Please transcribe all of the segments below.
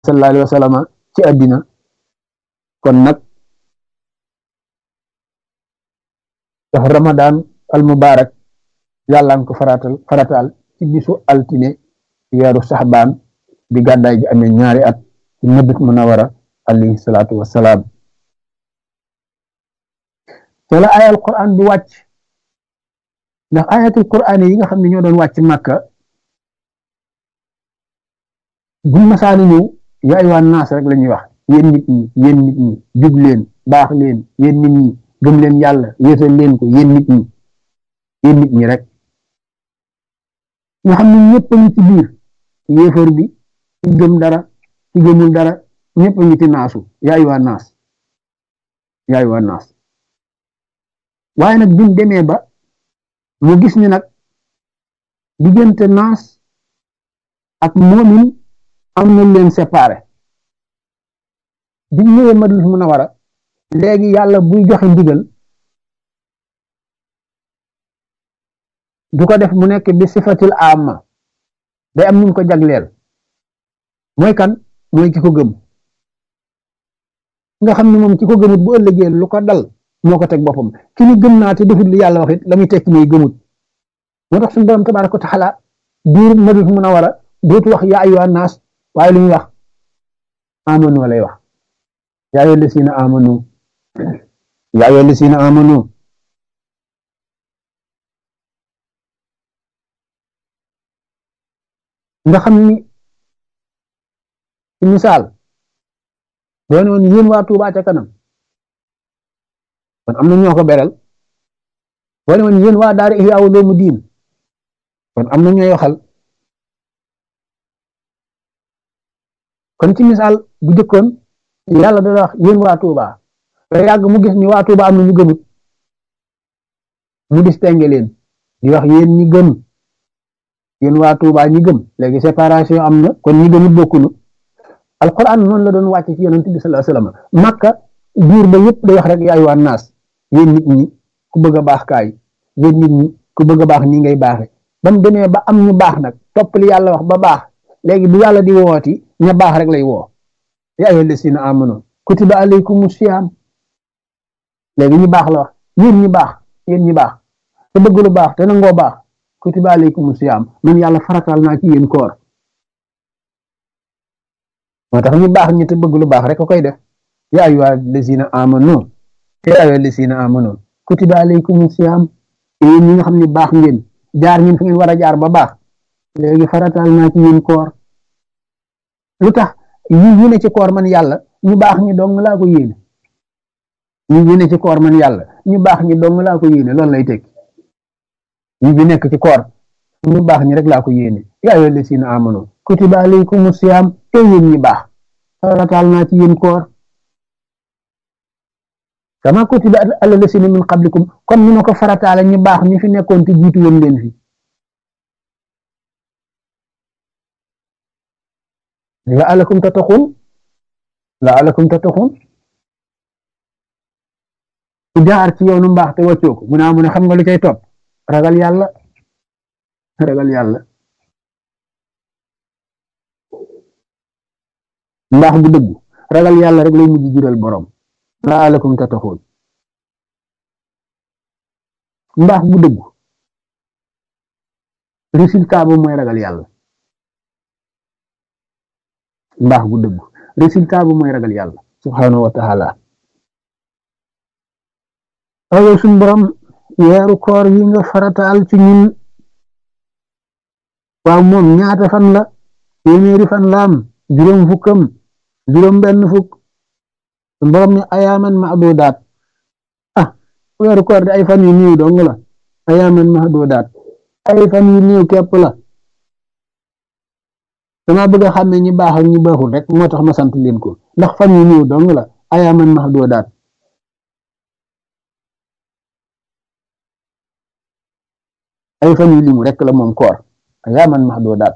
sallallahu alayhi wa sallam ci àddina kon nag dafa ramadan al mubarak yàlla nga ko faratal faratal ci bisu altine weeru saxbaan bi gàddaay gi amee ñaari at ci Madina Munawara alayhi salaatu wassalaam te la ayal quran bi wàcc ndax ayatul quran yi nga xam ne ñoo doon wàcc màkka buñ masaani ñëw yaa ayyuhan naas rek la ñuy wax yéen nit ñi yéen nit ñi jub leen baax leen yéen nit ñi gëm leen yàlla wéetal leen ko yéen nit ñi yéen nit ñi rek nga xam ne ñëpp a ngi ci biir yéefar bi ci gëm dara ci gëmul dara ñëpp a ngi ci naasu yaa ayyuhan naas yaa ayyuhan naas waaye nag biñ demee ba mu gis ni nag diggante naas ak moomin am na leen séparé biñ ñëwee Madina Munawara léegi yàlla buy joxe ndigal du ko def mu nekk bi sifatil amma day am ñu ko jagleel mooy kan mooy ki ko gëm nga xam ne moom ki ko gëmut bu ëllëgee lu ko dal moo ko teg boppam ki ni gëm naa te defut li yàlla wax it la muy tekki mooy gëmut moo tax suñu borom tabaaraka wa taala biir Madina Munawara dootu wax yaa ayyuhan naas waaye lu ñuy wax amanu lay wax yaa ayyuhal lazina amanu yaa ayyuhal lazina amanu nga xam ni ci misaal doon woon yéen waa Tuubaa ca kanam kon am na ñoo ko beral boo ne woon yéen waa daara Ihyaa Ulumuddin kon am na ñooy waxal kon ci misaal bu jëkkoon yàlla dana wax yéen waa Touba ba yàgg mu gis ni waa Touba am na ñu gëmut mu distingué leen di wax yéen ñi gëm yéen waa Touba ñi gëm léegi séparation am na kon ñi gëmut bokkunu alquran noonu la doon wàcc ci yonent bi sallallahu alayhi wasallam makka biir ba yëpp day wax rek yaay waa naas yéen nit ñi ku bëgg a baax kaay yéen nit ñi ku bëgg a baax nii ngay baaxe ba mu demee ba am ñu baax nag topp li yàlla wax ba baax léegi bu yàlla di wooti ña baax rek lay woo yaa ayyuhal lazina amanu kutiba alaykumu siyaam léegi ñu baax la wax yéen ñi baax yéen ñi baax te bëgg lu baax te nangoo baax kutiba alaykumu siyaam man yàlla faratal naa ci yéen koor moo tax ñu baax ñi te bëgg lu baax rek a koy def yaa ayyuhal lazina amanu yaa ayyuhal lazina amanu kutiba alaykumu siyaam yéen ñi nga xam ne baax ngeen jaar ngeen fi ngeen war a jaar ba baax léegi faratal naa ci yéen koor lu tax yi yi ne ci koor man yàlla ñu baax ñi dong laa ko yéene yi yi ne ci koor man yàlla ñu baax ñi dong laa ko yéene loolu lay tekki yi bi nekk ci koor ñu baax ñi rek laa ko yéene yaa ayyuhal lazina amanu kutiba alaykumu siyaam te yéen ñi baax faratal naa ci yéen koor kama kutiba alal lazina min qablikum comme ni ma ko farataale ñu baax ñi fi nekkoon te jiitu woon leen fi la'allakum tattaqun la'allakum tattaqun ku jaar ci yoonu mbaax te wàccoo ko mu ne mu ne xam nga lu cay topp ragal yàlla ragal yàlla mbaax bu dëgg ragal yàlla rek lay mujj jural borom la'allakum tattaqun mbaax bu dëgg résultat ba mooy ragal yàlla mbaax bu dëgg résultat bu mooy ragal yàlla subhanahu wa taala ayow suñ borom weeru koor yi nga farataal ci ñun waaw moom ñaata fan la téeméeri fan laam juróom fukkam juróom benn fukk suñ borom ne ayaaman mahdudaat ah weeru koor di ay fan yu néew dong la ayaaman mahdudaat ay fan yu néew képp la dama bëgg a xàmme ñi baax ak ñi baaxul rek moo tax ma sant leen ko ndax fan yu néew dong la ayaaman mahdudaat ay fan yu limu rek la moom koor ayaaman mahdudaat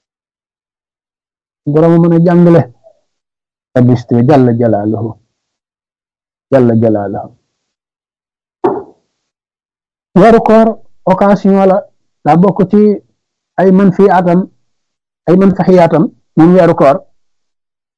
borom mën a jàngale abiste jalla jalaaluhu jalla jalaaluhu weeru koor occasion la daa bokk ci ay man fii atam ay man faxiyaatam moom weeru koor